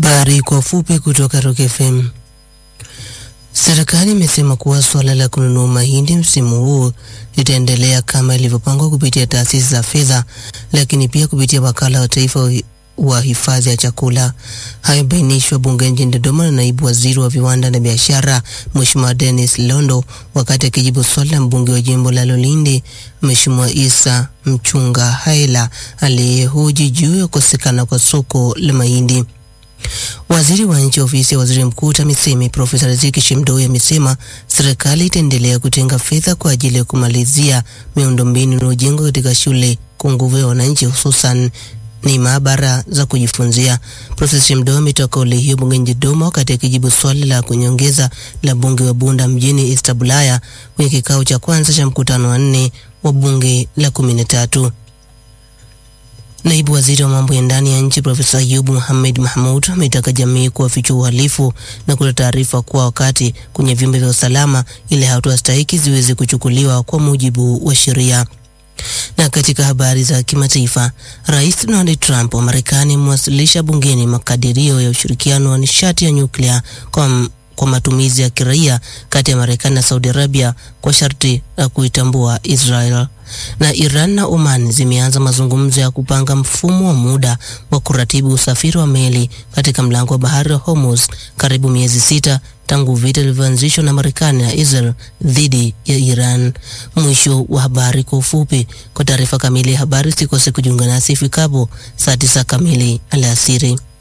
Habari kwa ufupi kutoka Rock FM. Serikali imesema kuwa suala la kununua mahindi msimu huu litaendelea kama ilivyopangwa kupitia taasisi za fedha, lakini pia kupitia wakala wa taifa wa hifadhi ya chakula. Hayo bainishwa bungeni jijini Dodoma na naibu waziri wa viwanda na biashara Mheshimiwa Dennis Londo wakati akijibu swali la mbunge wa jimbo la Lolindi Mheshimiwa Isa Mchunga Haila aliyehoji juu ya kukosekana kwa soko la mahindi. Waziri wa nchi ofisi ya waziri mkuu TAMISEMI Profesa Riziki Shemdoi amesema serikali itaendelea kutenga fedha kwa ajili ya kumalizia miundombinu inayojengwa katika shule kwa nguvu ya wananchi, hususan ni maabara za kujifunzia. Profesa Shemdoi ametoa kauli hiyo bungeni Dodoma wakati akijibu swali la kunyongeza la bunge wa Bunda mjini East Bulaya kwenye kikao cha kwanza cha mkutano wa nne wa bunge la kumi na tatu. Naibu waziri wa mambo ya ndani ya nchi Profesa Ayubu Mohamed Mahmud ametaka jamii kuwafichua uhalifu na kutoa taarifa kwa wakati kwenye vyombo vya usalama ili hatua stahiki ziweze kuchukuliwa kwa mujibu wa sheria. Na katika habari za kimataifa, Rais Donald Trump wa Marekani amewasilisha bungeni makadirio ya ushirikiano wa nishati ya nyuklia kwa kwa matumizi ya kiraia kati ya Marekani na Saudi Arabia kwa sharti la kuitambua Israel. Na Iran na Oman zimeanza mazungumzo ya kupanga mfumo wa muda wa kuratibu usafiri wa meli katika mlango wa bahari wa Hormuz, karibu miezi sita tangu vita vilivyoanzishwa na Marekani na Israel dhidi ya Iran. Mwisho wa habari kwa ufupi. Kwa taarifa kamili ya habari, sikose kujiunga nasi ifikapo saa tisa kamili alasiri.